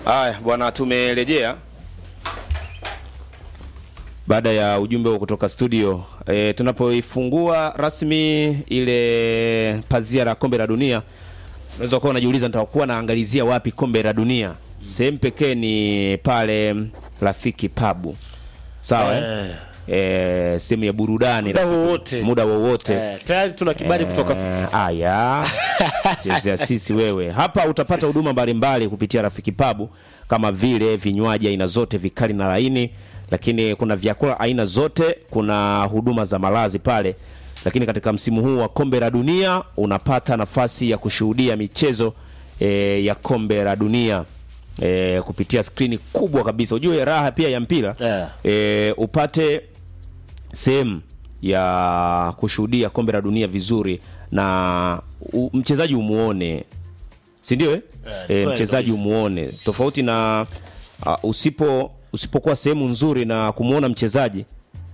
Haya bwana, tumerejea baada ya ujumbe huo kutoka studio. E, tunapoifungua rasmi ile pazia la kombe la dunia, unaweza kuwa unajiuliza nitakuwa naangalizia wapi kombe la dunia. Sehemu pekee ni pale Rafiki Pabu, sawa eh? E, sehemu ya burudani Muda Rafiki- wowote. muda wowote Eh, tayari tuna kibali kutoka Eh, aya chezea sisi wewe hapa utapata huduma mbalimbali kupitia rafiki pabu kama vile vinywaji aina zote vikali na laini lakini kuna vyakula aina zote kuna huduma za malazi pale lakini katika msimu huu wa kombe la dunia unapata nafasi ya kushuhudia michezo e, ya kombe la dunia e, kupitia skrini kubwa kabisa ujue raha pia ya mpira Yeah. e, upate sehemu ya kushuhudia kombe la dunia vizuri na u, mchezaji umuone si ndio eh? e, kweli mchezaji kabisa. umuone tofauti na uh, usipo usipokuwa sehemu nzuri na kumuona mchezaji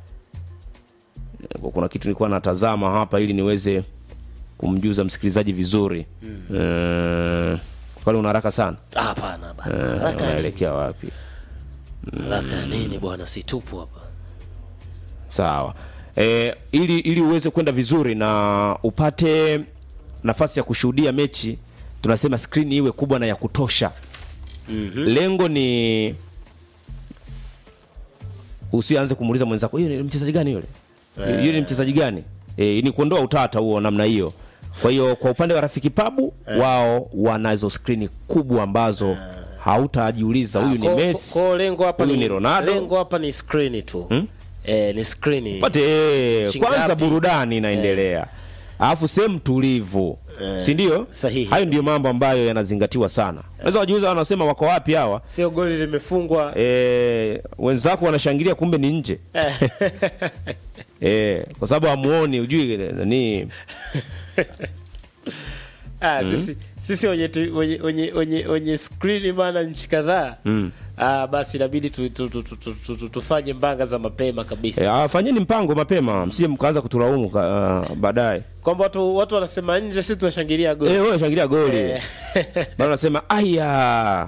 Eh, kuna kitu nilikuwa natazama hapa ili niweze kumjuza msikilizaji vizuri mm. kwani una haraka sana Ah, hapana bana. Eh, Haraka nini? unaelekea wapi Haraka nini bwana, si tupo hapa. sawa e, ili ili uweze kwenda vizuri na upate nafasi ya kushuhudia mechi tunasema skrini iwe kubwa na ya kutosha mm-hmm. lengo ni usianze kumuuliza mwenzako hiyo ni mchezaji gani yule yule ni mchezaji gani e, ni kuondoa utata huo namna hiyo kwa hiyo kwa upande wa rafiki pabu wao wanazo skrini kubwa ambazo hautajiuliza huyu ni Ko- Messi ko- lengo hapa huyu ni ni Ronaldo Lengo hapa ni screen tu. Eh, ni screen. pate eh, Shingapi? kwanza burudani inaendelea alafu sehemu tulivu si ndio sahihi. hayo ndio mambo ambayo yanazingatiwa sana unaweza wajiuliza wanasema wako wapi hawa Sio goli limefungwa. e, wenzako wanashangilia kumbe ni nje e, kwa sababu hamuoni ujui nani Ah, sisi sisi wenye tu- wenye wenye wenye, wenye screen bana nchi kadhaa. Ah, basi inabidi tu, tu, tu, tu, tu, tu, tu, tufanye mbanga za mapema kabisa. e, ah, fanyeni mpango mapema msije mkaanza kutulaumu ka- uh, baadaye Kwamba watu watu wanasema nje, sisi tunashangilia goli. Eh, wewe shangilia goli Eh. bado unasema aya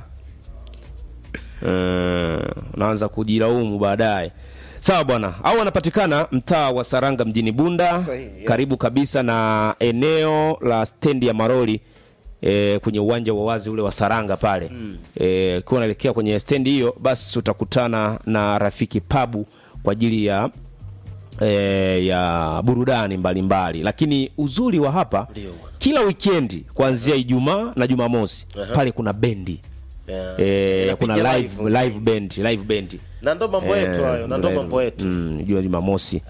Eh, unaanza kujilaumu baadaye sawa bwana au wanapatikana mtaa wa saranga mjini bunda Sahihi, yeah. karibu kabisa na eneo la stendi ya maroli E, kwenye uwanja wa wazi ule wa saranga pale mm. e, ukiwa unaelekea kwenye stendi hiyo basi utakutana na rafiki pabu kwa ajili ya e, ya burudani mbalimbali mbali. lakini uzuri wa hapa Ndio bwana. kila wikendi kuanzia ijumaa na jumamosi pale kuna bendi Yeah. e, Inapiga kuna live. live, live band live band Na ndo mambo yetu hayo, na ndo mambo yetu. mm, jua jumamosi